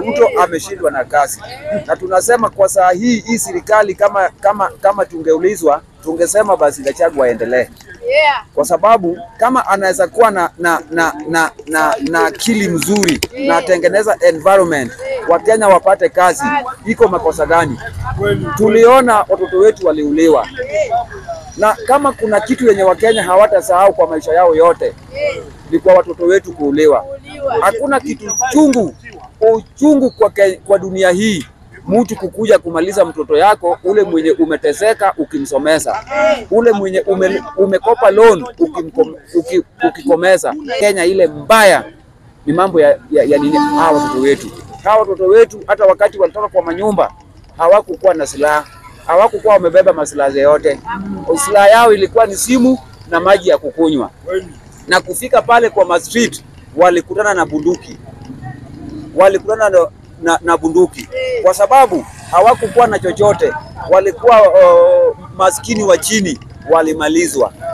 Ruto ameshindwa na kazi, na tunasema kwa saa hii hii serikali kama kama kama tungeulizwa tungesema basi Gachagua aendelee Yeah. kwa sababu kama anaweza kuwa na na na na na, na akili mzuri na atengeneza environment Wakenya wapate kazi, iko makosa gani? Tuliona watoto wetu waliuliwa, na kama kuna kitu yenye Wakenya hawatasahau kwa maisha yao yote ni kwa watoto wetu kuuliwa. Hakuna kitu chungu uchungu kwa, ke, kwa dunia hii mtu kukuja kumaliza mtoto yako ule mwenye umeteseka ukimsomesa, ule mwenye ume, umekopa loan ukimkom, uki, ukikomesa. Kenya ile mbaya ni mambo ya, ya, ya nini? Hawa watoto wetu, hawa watoto wetu hata wakati walitoka kwa manyumba hawakukuwa na silaha, hawakukuwa wamebeba masilaha yoyote. Silaha yao ilikuwa ni simu na maji ya kukunywa, na kufika pale kwa ma street walikutana na bunduki, walikutana na, na, na bunduki kwa sababu hawakukuwa na chochote, walikuwa uh, maskini wa chini walimalizwa.